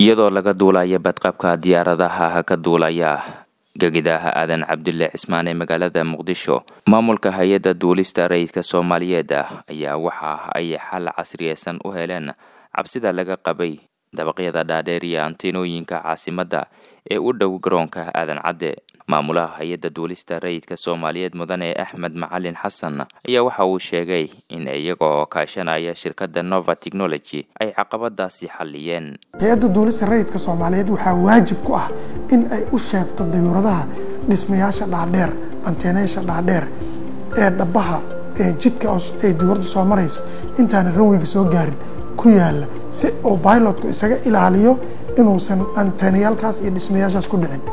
iyadoo laga duulaya badqabka diyaaradaha ka duulaya gegidaha aadan cabdulle cismaan ee magaalada muqdisho maamulka hay-adda duulista rayidka soomaaliyeed ayaa waxa ay xal casriyeysan u heleen cabsida laga qabay dabaqyada dhaadheer iyo antinooyinka caasimadda ee u dhow garoonka aadan cadde maamulaha hay-adda duulista rayidka soomaaliyeed mudane axmed macalin xasan ayaa waxa uu sheegay in iyagoo kaashanaya shirkadda nova technology ay caqabadaasi xalliyeen hay-adda duulista rayidka soomaaliyeed waxaa waajib ku ah in ay u sheegto dayuuradaha dhismayaasha dhaadheer anteenayaasha dhaadheer ee dhabaha ee jidka ay diyuuraddu soo marayso intaana ranweyga soo gaarin ku yaala si uu bilotku isaga ilaaliyo inuusan anteenayaalkaas iyo dhismayaashaas ku dhicin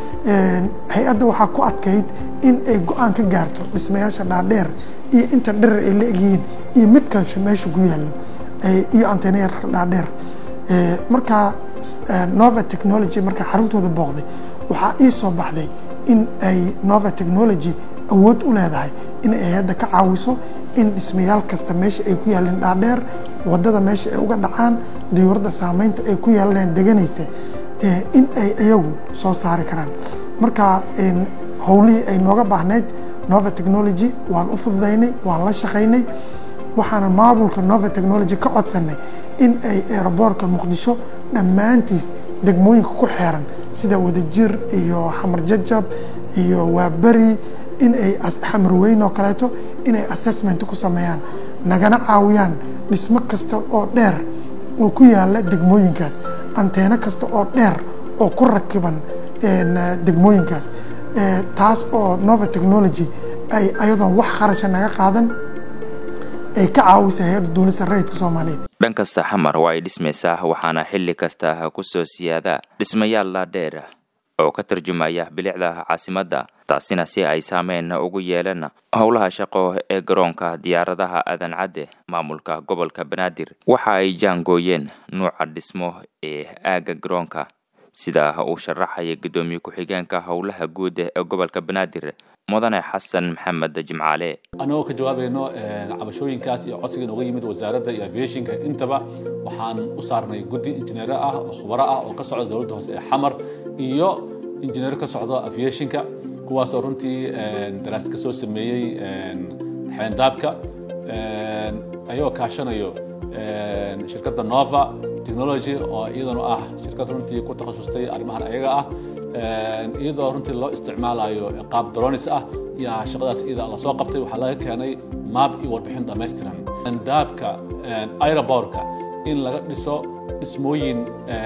hay-adda waxaa ku adkayd in ay go-aan ka gaarto dhismayaasha dhaadheer iyo inta dherer ay la egyihiin iyo mid kansho meesha ku yaallo iyo anteenayaalka dhaadheer markaa nova technology markaa xaruntooda booqday waxaa ii soo baxday in ay nova technology awood u leedahay inay hay-adda ka caawiso in dhismayaal kasta meesha ay ku yaaleen dhaadheer wadada meesha ay uga dhacaan diyuuradda saameynta ay ku yaalaneen deganaysa in ay iyagu soo saari karaan marka howlihii ay nooga baahnayd nova technology waan u fududaynay waan la shaqaynay waxaana maamulka nova technology ka codsanay in ay aeroboortka muqdisho dhammaantiis degmooyinka ku xeeran sida wadajir iyo xamar jajab iyo waaberi in ay xamar weyn oo kaleeto inay assessment ku sameeyaan nagana caawiyaan dhismo kasta oo dheer oo ku yaala degmooyinkaas anteeno kasta oo dheer oo ku rakiban degmooyinkaas taas oo nova technology ay ayadoon wax kharasha naga qaadan ay ka caawisa hay-adda duulista rayidka soomaaliyeed dhan kasta xamar waa ay dhismaysaa waxaana xilli kasta ku soo siyaada dhismayaal laadheer oo ka tarjumaya bilicda caasimadda taasina si ay saameyn ugu yeelan howlaha shaqo ee garoonka diyaaradaha aadan cadde maamulka gobolka banaadir waxa ay jaangooyeen nuuca dhismo ee aagga garoonka sida uu sharaxaya guddoomiye ku-xigeenka howlaha guud ee gobolka banaadir mudane xasan maxamed jimcaale annagoo ka jawaabayno cabashooyinkaas iyo codsiga nooga yimid wasaaradda iyo aviationka intaba waxaan u saarnay guddi injineero ah oo khubaro ah oo ka socda dowladda hoose ee xamar iyo injineero ka socdo aviationka kuwaasoo runtii daraasad ka soo sameeyey xeendaabka ayagoo kaashanayo shirkadda nova technology oo iyadana ah shirkad runtii ku takhasustay arrimahan ayaga ah iyadoo runtii loo isticmaalayo qaab dronis ah yaa shaqadaas iyada la soo qabtay waxaa laga keenay maab iyo warbixin dhammaystiran daabka aerobortka in laga dhiso dhismooyin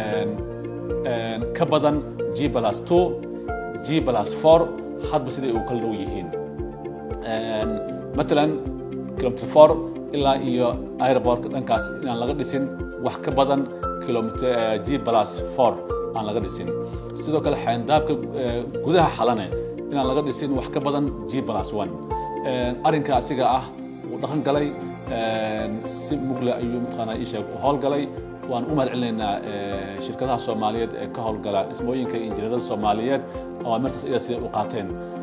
ka badan g plus two g plus four hadba siday u kala dhow yihiin matalan kilometer four ilaa iyo aerobortka dhankaas inaan laga dhisin wax ka badan kilometer g plus four aan laga dhisin sidoo kale xayndaabka gudaha xalane inaan laga dhisin wax ka badan g plus one arrinka asiga ah wuu dhaqan galay si mugle ayuu mataqaanaa isheeg u howlgalay waan u mahad celinaynaa shirkadaha soomaaliyeed ee ka howlgala dhismooyinka injineerada soomaaliyeed awaamirtaas iyada siday u qaateen